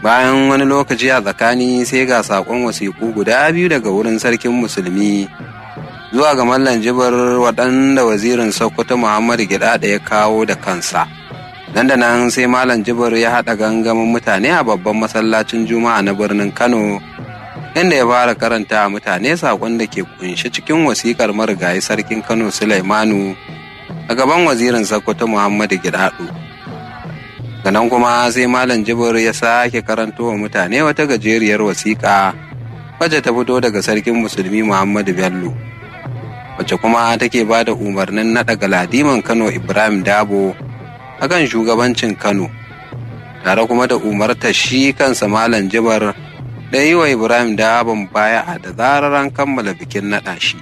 bayan wani lokaci a tsakani sai ga saƙon wasiƙu guda biyu daga wurin sarkin musulmi zuwa ga mallan jibar waɗanda wazirin sokoto muhammadu gida da ya kawo da kansa nan da nan sai malam jibar ya haɗa gangamin mutane a babban masallacin juma'a na birnin kano inda ya fara karanta mutane saƙon da ke kunshi cikin wasiƙar marigayi sarkin kano sulaimanu a gaban wazirin sokoto muhammadu gidado nan kuma sai malam jibir ya sake karanto wa mutane wata gajeriyar wasiƙa wacce ta fito daga sarkin musulmi muhammadu bello wacce kuma take ba da umarnin naɗa galadiman kano ibrahim dabo akan shugabancin kano tare kuma da umarta shi kansa malam jibar da yi wa ibrahim dabon baya da zarar an kammala bikin naɗa shi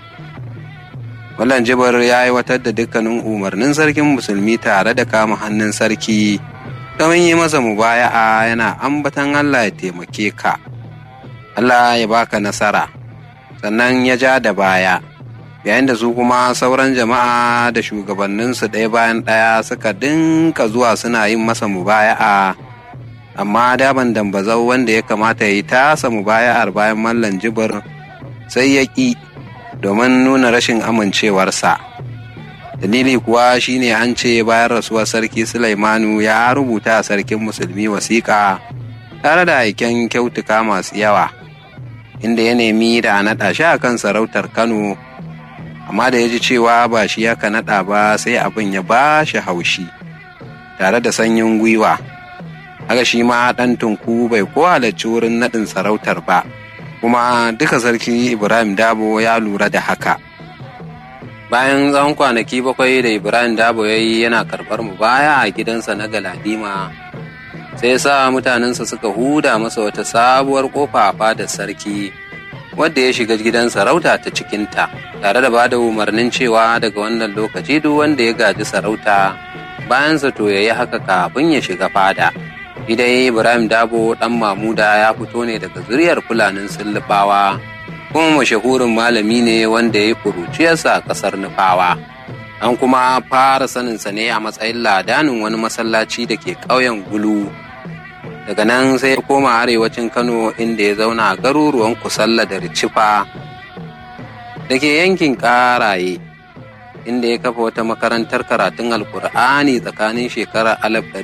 malam jibar ya aiwatar da dukkanin umarnin sarkin musulmi tare da kama hannun sarki domin yi masa mubaya'a yana ambatan Allah ya taimake ka, Allah ya baka nasara, sannan ya ja da baya, yayin da su kuma sauran jama'a da shugabanninsu ɗaya bayan ɗaya suka dinka zuwa suna yin masa mubaya'a, amma daban dambazau wanda ya kamata ya yi tasa mubaya'ar bayan mallan jibir sai ya ƙi domin nuna rashin amincewarsa. dalili kuwa shine an ce bayan rasuwar sarki Sulaimanu ya rubuta a sarkin musulmi wasiƙa tare da aiken kyautuka masu yawa inda ya nemi da a naɗa shi a kan sarautar Kano amma da ya ji cewa ba shi ya ka naɗa ba sai abin ya ba shi haushi tare da sanyin gwiwa haka shi ma ɗan tunku bai ko halarci wurin naɗin sarautar ba kuma duka sarki Ibrahim Dabo ya lura da haka. bayan tsawon kwanaki bakwai da ibrahim dabo ya yi yana karɓar mu baya a gidansa na galadima sai sa mutanensa suka huda masa wata sabuwar kofa a fadar sarki wadda ya shiga gidan sarauta ta cikinta tare da bada umarnin cewa daga wannan lokaci duk wanda ya gaji sarauta bayansa to ya yi haka kafin ya shiga fada idai ibrahim dabo dan mamuda ya fito ne daga zuriyar fulanin sullubawa kuma mashahurin malami ne wanda ya yi kuruciyarsa a ƙasar nufawa an kuma fara saninsa ne a matsayin ladanin wani masallaci da ke ƙauyen gulu daga nan sai ya koma arewacin kano inda ya zauna a garuruwan kusalla da ricifa da ke yankin ƙaraye inda ya kafa wata makarantar karatun alkur'ani tsakanin shekarar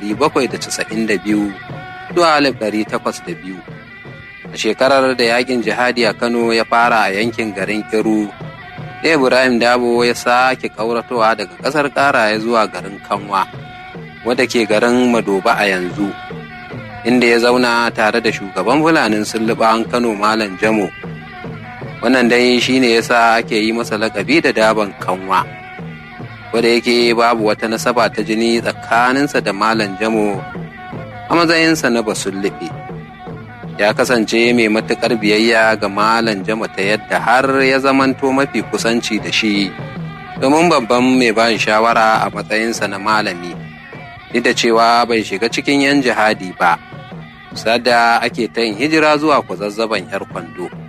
1792 zuwa 1802 a shekarar da yakin jihadi a kano ya fara a yankin garin kiru ibrahim dabo ya sake kauratowa daga ƙasar ƙaraye zuwa garin kanwa wadda ke garin madoba a yanzu inda ya zauna tare da shugaban fulanin sulluɓan kano malam jamo wannan dai shine yasa ake yi masa lakabi da daban kanwa wadda yake babu wata nasaba ta jini tsakaninsa da malam jamo a matsayinsa na basulluɓe ya kasance mai matuƙar biyayya ga malam jama ta yadda har ya zamanto mafi kusanci da shi domin babban mai ba shawara a matsayinsa na malami duk da cewa bai shiga cikin yan jihadi ba sada ake ta yin hijira zuwa kwazazzaban yar kwando